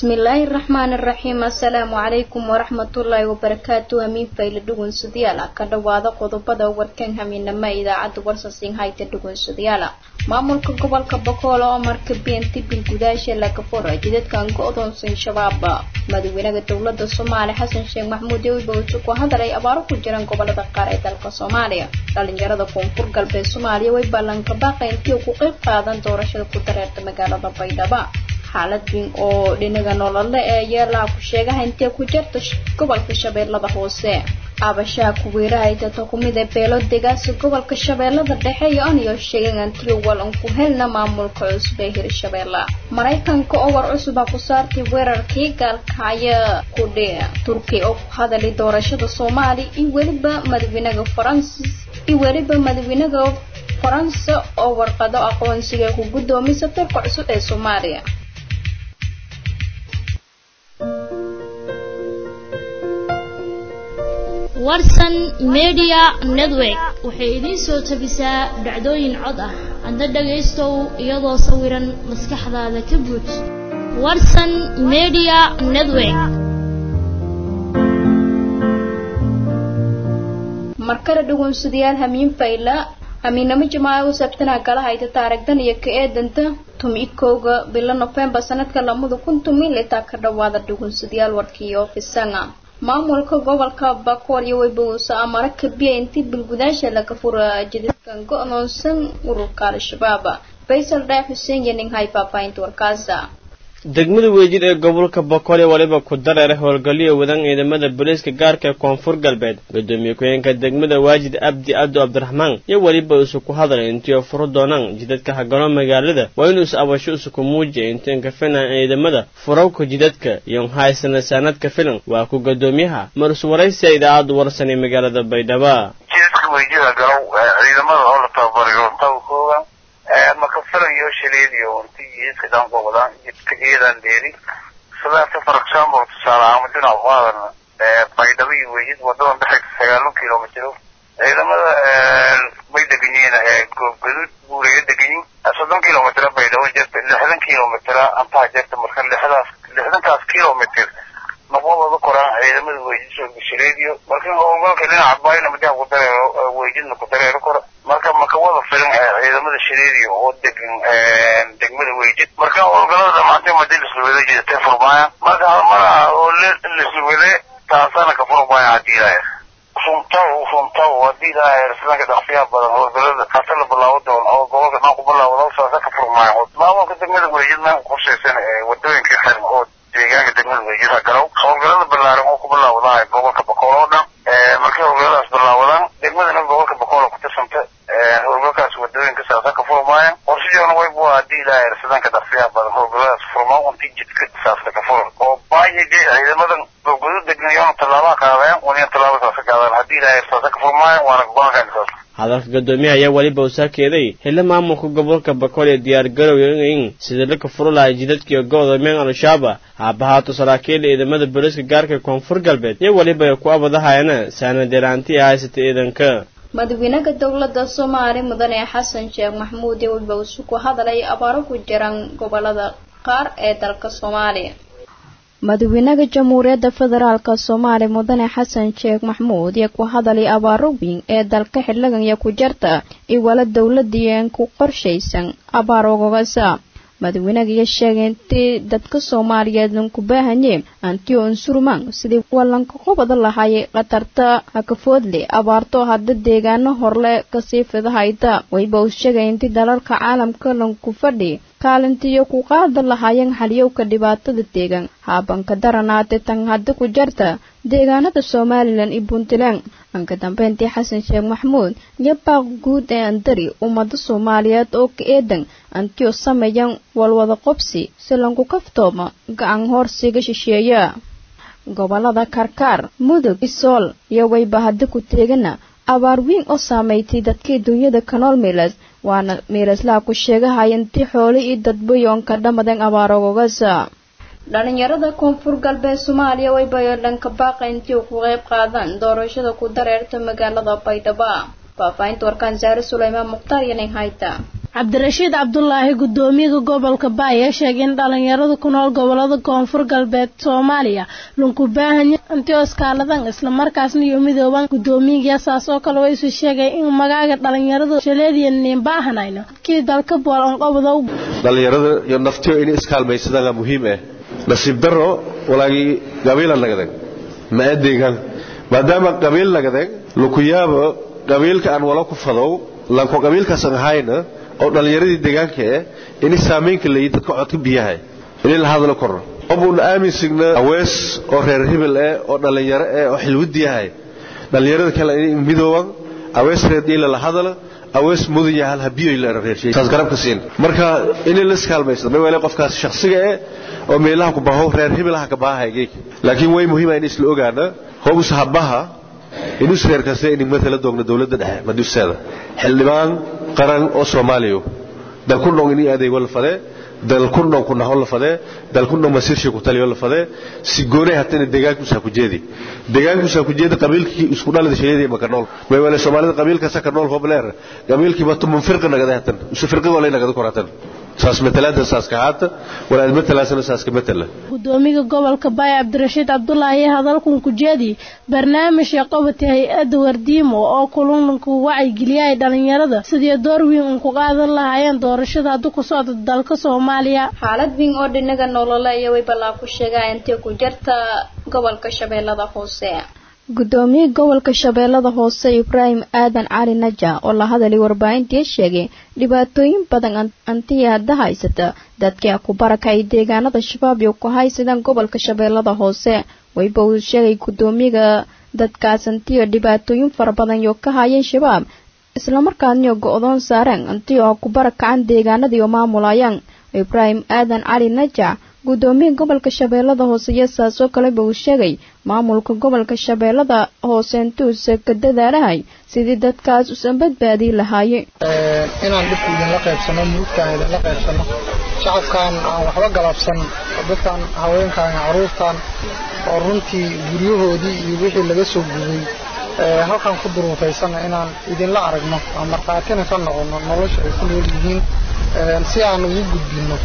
bismillaahi raxmaani raxiim assalaamu calaykum waraxmatullaahi wabarakaatu hamiin fayle dhugunsadayaala ka dhowaada qodobada warkan hamiinama idaacadda warsasiin hayta dhugunsadayaala maamulka gobolka bokoolo oo marka beenti bilgudaasha laga fura jidadkan go-doonsan shabaab madaxweynaha dowlada soomaaliya xasan sheekh maxamuud ewiba wuxuu ku hadalay abaaro ku jiran gobolada qaar ee dalka soomaaliya dhalinyarada koonfur galbeed soomaaliya way ballanka baaqa intii ku qayb qaadan doorashada ku dareerta magaalada baydhaba xaalad weyn oo dhinaga nolole ee yeelaha ku sheegaha intee ku jirta gobolka shabeellada hoose aabashaha kuweeraha itato kumid ee beelo degaasi gobolka shabeellada dhexe iyo aniyo sheegeen antiyo walan ku helna maamulka cusub ee hirshabeella maraykanka oo war cusuba ku saartay weerarkii gaalkacyo ku dhe turkiya oo ku hadalay doorashada soomaaliya iyo weliba madaxweynaha faransis iyo weliba madaxweynaha faransa oo warqado aqoonsiga ku guddoomiy safiirka cusub ee soomaaliya warsan media network waxay idiin soo tabisaa dhacdooyin cod ah hadda dhagaystow iyadoo sawiran maskaxdaada ka buuj warsan media network markale dhugunsadayaal hamiin fayla hamiinamo jamaaca u sabtana kala hayta taarigdan iyo ka eedanta tumi kowga bilo nofembar sanadka lamada kun tumi litaa ka dhawaada dhugunsadayaal warkii ofisanga maamulka gobolka bakool iyo weybawuusa amara kabiya intii bilgudaasha laga fura jidadkan go-doonsan ururka al-shabaab faysal dhaaf xuseen iyo ninghay faafahinta warkaasa degmada weejir ee gobolka boqol ee waliba ku dareera howlgalyo wadan ciidamada booliiska gaarka ee koonfur galbeed gudoomiye ku-xigeenka degmada waajid abdi abdu cabdiraxmaan iyo weliba isu ku hadlay intii oo furo doonaan jidadka hagalo magaalada waa inuu is abasho isuku muujiya intiin ka filan ciidamada furawka jidadka iyo haysana saanadka filan waa ku gudoomiyaha marus waraysiga idaacadda warsan ee magaalada baydhaba jidadka weejida galow ciidamada oo la tababariyo tabakooga maka filayo shaleediyo intii jidadka dhanka wadaan jidka ciidan dheeri sidaas for example tusaale ahaan madina qaadan baydhabo iyo weejid wadadan dhexeysa sagaalun kilomitro ciidamada bay degan yihiin goobgaduud buuraya degan yihin soddon kilomitr baydhabo jirta lixdan kilomitr antaha jirta marka lixdaas lixdankaas kilomitr naqwadooda koraan ciidamada weejid soo gashaleediyo marka howlgalka dhinaca bayna madiha ku dareero weejidna ku dareero kora marka makawada filan ciidamada shareediyo oo degan degmada weejid marka howlgalada dhamaantay madi lisluwada jidatay furmaaya marka halmara oo lisluwade taasana ka furmaaya hadii ilaahay runtaw runtaw hadii ilaahay sidanka dhaqsiyaha badan howlgalada hata la bilaabo doono oo gobolka dhan ku bilaawdo saasa ka furmaaya maamulka degmada weejid meel qorshaysan wadooyinka xiran oo deegaanka degmada weejid hagalow howlgalada balaaran oo ku bilaawdahay gobolka boqol oo dhan markay howlgaladaas bilaawadaan degmadana gobolka boqol ku tirsanta howlgalkaas wadooyinka saasa ka furmaaya qorshajoona waybu hadii ilaahay sidanka dhaqsiyaha badan howlgaladaas furmaa unti jidka saasla ka furan oo baayige ciidamadan goobgudu degan yoona tallaabaha qaadayaan waniyan tallaaba saasa qaadaan hadii ilaahay saasa ka furmaaya waana gobolkan saas hadalka gadoomiyaha ayaa weliba uu saakeeday xilli maamulka gobolka bakool ee diyaar garowin sidii laka furo lahay jidadkiiyo go-doomeen al-shabaab haabahaato saraakiila ciidamada booliiska gaarka koonfur galbeed iyo weliba ay ku abadahayana saanadeeraanti a haysata ciidanka madaxweynaha dowlada soomaaliya mudane xasan sheekh maxamuud ee weliba isu ku hadalay abaaro ku jiran gobolada qaar ee dalka soomaaliya madaxweynaha jamhuuriyadda federaalk soomaaliya mudane xasan sheekh maxamuud iyo ku hadalay abaaro weyn ee dalka xiligan iyo ku jirta iwala dowladien ku qorshaysan abaar ogogasa madaxweynaha iyo sheegay intii dadka soomaaliyeed lanku baahanye antio unsurman sidii walanka qobada lahaayay khatarta hakafoodle abaarto hadda deegaano horle kasii fidahayda wayba uu sheegay intii dalalka caalamka lanku fadhi kaalintiiyo ku qaada lahaayeen xaliyowka dhibaatada deegaan haabanka daranaate tan hadda ku jarta deegaanada somalilan iyo puntland anka dambeyntii xasan sheekh maxamuud iyo baaq guud ee andari ummada soomaaliyeed oo ka eedan antiyo sameeyan walwada qobsi si lanku kaftooma gacan hoorsiga shisheeya gobolada karkaar mudug isool iyo wayba hadda ku teegana abaar weyn oo saameeytay dadkii dunyada kanool miilas waana miilaslaha ku sheegahaya intii xoole iyo dadbayoonka dhammadeen abaarogogasa dhalinyarada koonfur galbeed soomaaliya way bayodhanka baaqa intii ku qayb qaadaan doorashada ku dareerta magaalada baydhabo faahfaahinta warkaan saare suleymaan mukhtaar iyo nin hayta cabdirashiid cabdulaahi gudoomiyaha gobolka baay ee sheegay in dhalinyarada ku nool gobolada koonfur galbeed soomaaliya lunku baahanya intii oskaaladan islamarkaasna iyo midooban gudoomiyaga saas oo kale waysu sheegay in magaaga dhalinyarada shaleediyanin baahanayno kii dalka bool onqobada dhalinyarada iyo naftiyo inay iskaalmaysadaan muhiim ah nasiib daro walaagii qabiila nagadan ma adeegan maadaama qabiil nagadan lukuyaabo qabiilka aan wala ku fadow lanko qabiilkaasan ahayna oo dhallinyaradii deegaanka eh inay saamaynka leeyihin dadka codka biyaha inay la hadlo korno obuun aaminsigna awees oo reer hebel eh oo dhallinyaro eh oo xilwadi yahay dhallinyarada kale inay midooban awees reer dhiila la hadala awees mudan yahay halha biyo la reershay taas garabka siin marka inay la iskaalmaysto ma wala qofkaas shakhsiga eh oo meelaha ku baho reer hebelaha ka baahay geek laakiin way muhiim ah in isla ogaana hobus habaha inuu reer kasta in matala doogna dawladda dhexe maduseeda xildhibaan qaran oo Soomaaliyo dal ku nool inay adeeg wala fadee dal ku nool ku naxo la fadee dal ku nool masiirshi ku taliyo la fadee si goonay hatana deegaanku sa ku jeedi deegaanku sa ku jeedi qabiilkii isku dhalada shaqeeyay ma ka nool way wala Soomaalida qabiilka sa ka nool hobleer qabiilkii batu munfirqa nagada hatan isu firqa wala nagada koratan saas matalaada saas ka haata wala matalaasana saas ka matala gudoomiyaha gobolka baay cabdirashiid cabdulaahi hadalkan ku jeedi barnaamij qabata hay-adda wardiimo oo kulanku wacyigeliyay dhalinyarada sidii door weyn uun ku qaadan lahaayeen doorashada hadda ku socda dalka soomaaliya xaalad weyn oo dhinaga nolole iyo way balaa ku sheegaa intay ku jirta gobolka shabeellada hoose gudoomiye gobolka shabeellada hoose ibraahim aadan cali naja oo la hadalay warbaahintii sheegay dhibaatooyin badan antiya hadda haysata dadka ku barakay deegaanada shabaab iyo ku haysadaan gobolka shabeellada hoose wayba uu sheegay gudoomiyaga dadkaas antiyo dhibaatooyin fara badan iyo ka hayeen shabaab islamarkaasniyo go-doon saareen antiyo oo ku barakacaan deegaanadiiyo maamulayaan ibraahim aadan cali najac gudoomiyaha gobolka shabeellada hoose iyo saasoo kaleba uu sheegay maamulka gobolka shabeellada hoose intuusa ka dadaalahay sidii dadkaas usan badbaadii lahaaye inaan dhibka idinla qaybsano murugtaan idinla qaybsano shacabkan aan waxba galabsan dadkan haweenkan caruurtan oo runtii guryahoodii iyo wixii laga soo gubay halkan ku duruufaysana inaan idinla aragno aan markhaatina ka noqono nolosha ay ku nool yihiin si aan ugu gudbinno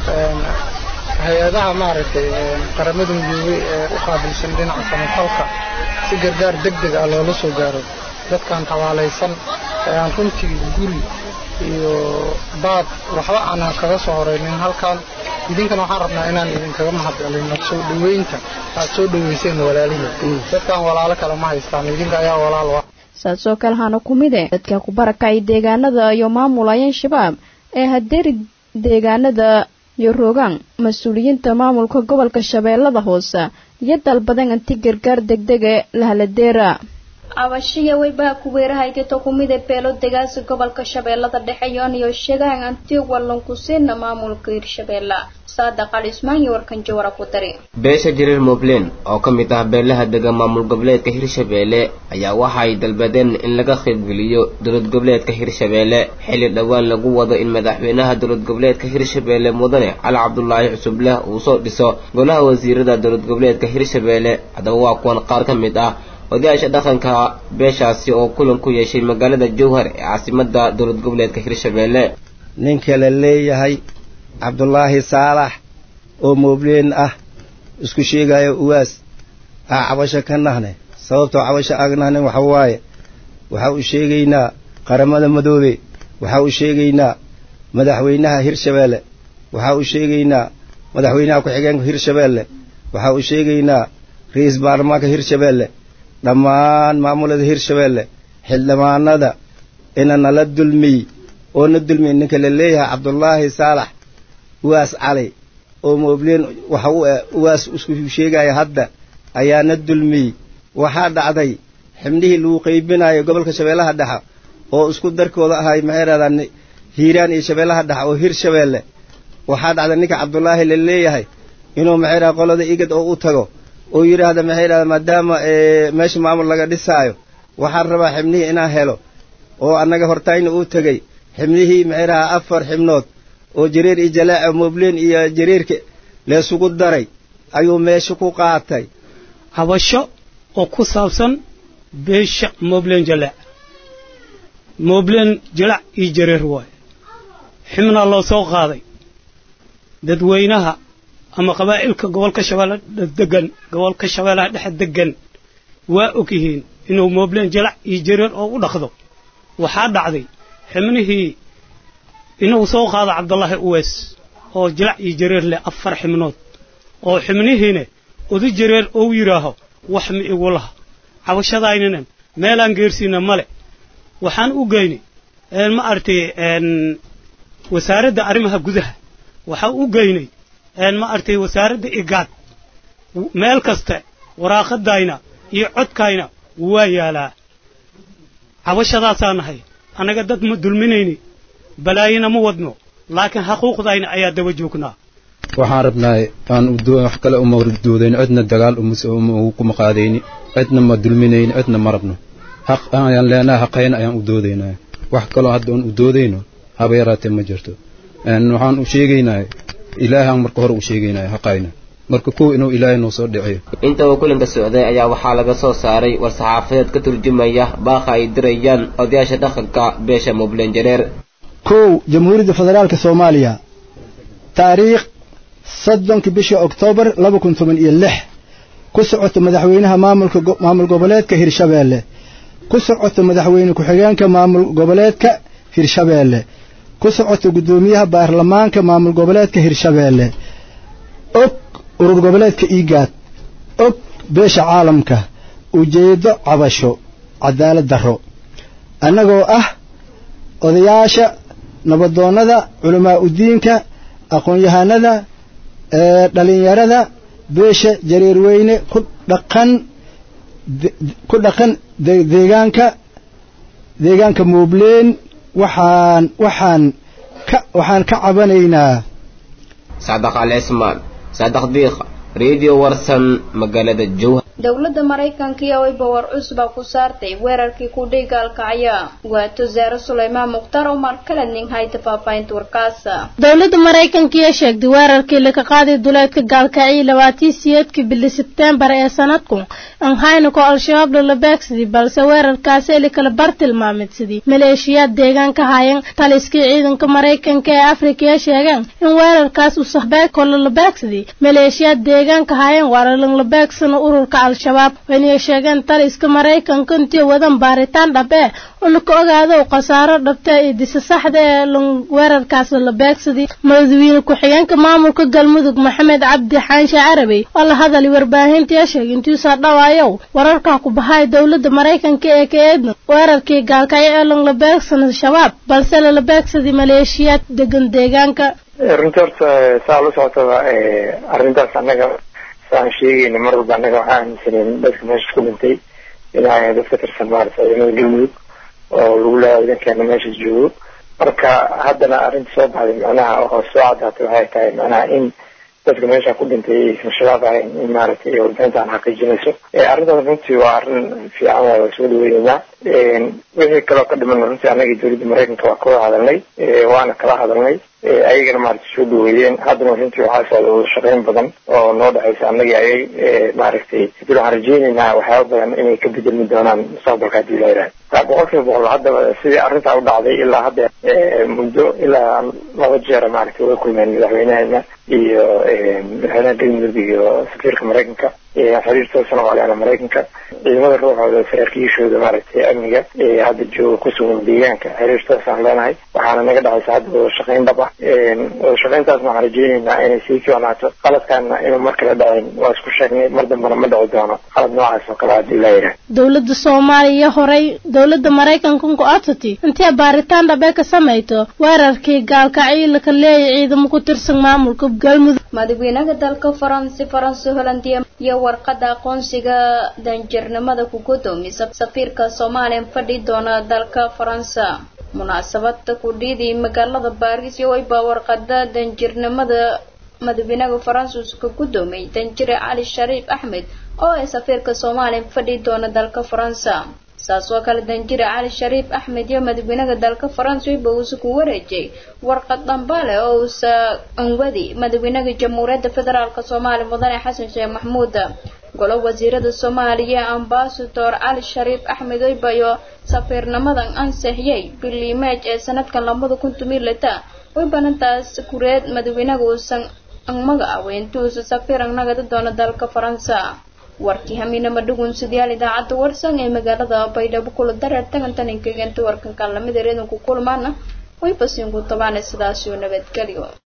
hay-adaha maaragtay qaramada midoobey ee u qaabilsan dhinaca samafalka si gargaar deg deg ah loola soo gaaro dadkan tabaalaysan ee aan runtii guri iyo baad waxba aanan kaga soo horaynin halkan idinkana waxaan rabnaa inaan idinkaga mahadcelino soo dhoweynta aad soo dhoweyseen walaalihiin dadkan walaalo kale ma haystaan idinka ayaa walaal ah saasoo kale hana ku mide dadka ku barakacay deegaanada iyo maamulayeen shabaab ee hadeeri deegaanada iyo rogaan mas-uuliyiinta maamulka gobolka shabeellada hoose iyo dalbadan anti gargaar degdega lahaladeera cabashiya weybaha kuweerahaygato kumida beelo degaasi gobolka shabeellada dhexe yoon iyo sheegahan anti wallankusiina maamulka hirshabeella saadaq cali ismaan iyo warkan jawara ku dari beesha jariir moblen oo ka mid ah beelaha dega maamul goboleedka hirshabeelle ayaa waxa ay dalbadeen in laga qaybgeliyo dowlad goboleedka hirshabeelle xilli dhowaan lagu wado in madaxweynaha dowlad goboleedka hirshabeelle mudane cali cabdulaahi cusubleh uu soo dhiso golaha wasiirada dowlad goboleedka hirshabeelle haddaba waa kuwan qaar ka mid ah odayaasha dhaqanka beeshaasi oo kulan ku yeeshay magaalada jowhar ee caasimada dowlad goboleedka hirshabeelle ninka la leeyahay cabdulaahi saalax oo moobleen ah isku sheegayo uwaas aa cabasho ka nahne sababtoo cabasho ag nahne waxa waaye waxa uu sheegaynaa qaramada madoobe waxa uu sheegaynaa madaxweynaha hirshabeelle waxa uu sheegaynaa madaxweynaha ku-xigeenka hirshabeelle waxa uu sheegaynaa ra-iisul baarlamaanka hirshabeelle dhammaan maamulada hirshabeelle xildhibaanada ina nala dulmiy oo na dulmiy ninka la leeyahay cabdulaahi saalax uwaas cali oo moobleen waxa u uwaas isku sheegaya hadda ayaa na dulmiyey waxaa dhacday xibnihii lagu qaybinayo gobolka shabeellaha dhexa oo isku darkooda ahay maxay rahdaan hiiraan iyo shabeellaha dhexa oo hirshabeelle waxaa dhacday ninka cabdulaahi la leeyahay inuu maxay raha qolada igad oo u tago oo yidhaahda maxay dhahda maadaama meesha maamul laga dhisaayo waxaan rabaa xibnihii inaan helo oo annaga hortayna uu tegey xibnihii maxay dhahaa afar xibnood oo jareer iyo jalaaca moobleen iyo jareerka leesugu daray ayuu meesha ku qaatay habasho oo ku saabsan beesha moobleen jalaac moobleen jalaac iyo jareer waaye xibnaa loo soo qaaday dadweynaha ama qabaa'ilka gobolka shabeelle degan gobolka shabeellaha dhexe degan waa og yihiin inuu moobleen jalac iyo jareer oo u dhaqdo waxaa dhacday xibnihii inuu soo qaado cabdullaahi uweys oo jalac iyo jareer leh afar xibnood oo xibnihiina udu jareer ou yidhaaho wax ma igu laha cabashadaaynanan meelaan geersiina male waxaan u geynay ma aragtay wasaaradda arrimaha gudaha waxaa u geynay ma aragtay wasaaradda igaad meel kasta waraaqadayna iyo codkayna waa yaalaa cabashadaasaa nahay annaga dad ma dulminayni balaayina ma wadno laakiin xaquuqdayna ayaa daba joognaa waxaan rabnaa aan wax kale uma doodayn cidna dagaal kuma qaadayni cidna ma dulminayni cidna ma rabno xaq ayaan leenahay xaqayna ayaan u doodaynaa wax kaloo hadda oon u doodayno haba yaraatee ma jirto waxaan u sheegaynaa ilaahaan marka hore u sheegaynaa xaqayna marka kow inuu ilaahay noo soo dhiciyo inta uu kulanka socday ayaa waxaa laga soo saaray war-saxaafadeed ka turjumaya baaqa ay dirayaan odayaasha dhaqanka beesha mubleen jareer kow jamhuuriyadda federaalka soomaaliya taariikh soddonka bisha oktoobar laba kun toban iyo lix ku socoto madaxweynaha maamulka maamul goboleedka hirshabeelle ku socoto madaxweyne ku-xigeenka maamul goboleedka hirshabeelle ku socoto guddoomiyaha baarlamaanka maamul goboleedka hirshabeelle og urur goboleedka iigaad og beesha caalamka ujeeddo cabasho cadaalad darro annagoo ah odayaasha nabadoonnada culamaa udiinka aqoon-yahanada dhalinyarada beesha jareerweyne ku dhaqan ku dhaqan deegaanka deegaanka muubleen waxaan waxaan ka waxaan ka cabanaynaa saadax al cismaan saadax diiqa radio warsan magaalada jowhar dowladda maraykanka iyo wayba war cusba ku saartay weerarkii kudhay gaalkacya waato zaare sulaymaan mukhtaar umar kala nin hayta faahfaahinta warkaasa dowladda maraykanka iyo sheegtay weerarkii laga qaaday duleedka gaalkacyo labaatii siyeedkii bili sebteembar ee sanadku aan haynako al-shabaab lala beegsadii balse weerarkaasi eli kala bar tilmaamidsadii maleeshiyaad deegaanka hayan taliskii ciidanka maraykanka ee afrika ee sheegeen in weerarkaas uu sahbeeko lala beegsadii maleeshiyaad deegaanka hayan waana lanla beegsano ururka al-shabaab waynay sheegeen taliska maraykanka intii wadan baaritaan dhab ee oo laka ogaado khasaaro dhabta iyo disa saxda ee weerarkaas la beegsadii madaxweyne ku-xigeenka maamulka galmudug maxamed cabdi xaanshe carabey oo la hadalay warbaahintii sheegay intiisaa dhawaayow wararkaa ku bahay dowladda maraykanka ee ka eedna weerarkii gaalkacyo ee lan la beegsana shabaab balse lala beegsaday maleeshiyaad degan deegaanka runtii horta saa la socotaba arrintaas annaga saan sheegayna mar walba annaga waxaa aaminsaneen dadka meesha ku dhintay inay dad ka tirsan maarata ciidamada galmudug oo lagu leeyahay idankeena meesha joogo marka haddana arrinta soo baxday macnaha oo soo caddaatay waxay tahay macnaha in dadka meesha ku dhintay aysan shabaab ahayn in maaragtay warbixintaan xaqiijinayso arrintaas runtii waa arrin fiican waa soo dhaweyneynaa wixii kaloo ka dhiman runtii annagii dowladda maraykanka waa kawada hadalnay waana kala hadalnay ayagana maaragtay soo dhaweeyeen haddana runtii waxaa socda wada shaqeyn badan oo noo dhexaysa annagii ayay maaragtay hadii waxaan rajeyneynaa waxyaaba badan inay ka bedelmi doonaan mustaqbalka haddii la yidhaha boqol kiiba boqol haddaba sidii arrintaa u dhacday ilaa hadda muddo ilaa laba jeera maaragtay way kulmeen madaxweynaheena iyo madaxweynaha galmudug iyo safiirka maraykanka xiriir toosan oo leena maraykanka ciidamada ruuxooda saraakiishooda maaragtay amniga hadda jooga ku sugan deegaanka xiriir toosaan leenahay waxaana naga dhexaysa hadda wada shaqeyn dhab ah wada shaqeyntaasna waxaan rajeyneynaa inay sii fiicnaato qaladkaana inuu mar kale dhacin waa isku sheegnay mar dambana ma dhici doono qalad noocaas oo kale haddii la yidhaah dowladda soomaaliya horey dowladda maraykanka ku codsatay intee baaritaan dhabe ka samayto weerarkii gaalkacyo laka leeyay ciidamo ku tirsan maamulka galmudug madaxweynaha dalka faransi faransi holandiya iyo warqada aqoonsiga danjirnimada ku gudoomiya safiirka soomaaliya fadhi doona dalka faransa munaasabada ku dhiidii magaalada baariis iyo wayba warqada danjirnimada madaxweynaha faransis ka gudoomiyay danjire cali shariif axmed oo ay safiirka soomaaliya fadhi doona dalka faransa saas oo kale danjire cali shariif axmed iyo madaxweynaha dalka faransa wayba uusa ku wareejiyay warqad dhambaale oo uusa anwadi madaxweynaha jamhuuriyadda federaalk soomaaliya mudane xasan sheekh maxmuud golo wasiirada soomaaliya ambasador cali shariif axmed wayba iyo safiirnimadan ansixiyay bilii meej ee sanadkan labada kun tomiyo lita way banantaas kureed madaxweynaha uusan angmaga aweyntuusa safir angnagada doona dalka faransa warkii hamiinama dhugunsidayaal idaacadda warsan ee magaalada baydhabo kula dareer tagantan inkagenta warkankan lamida reedanku kulmaana way basiinku tabaane sidaasio nabadgelyo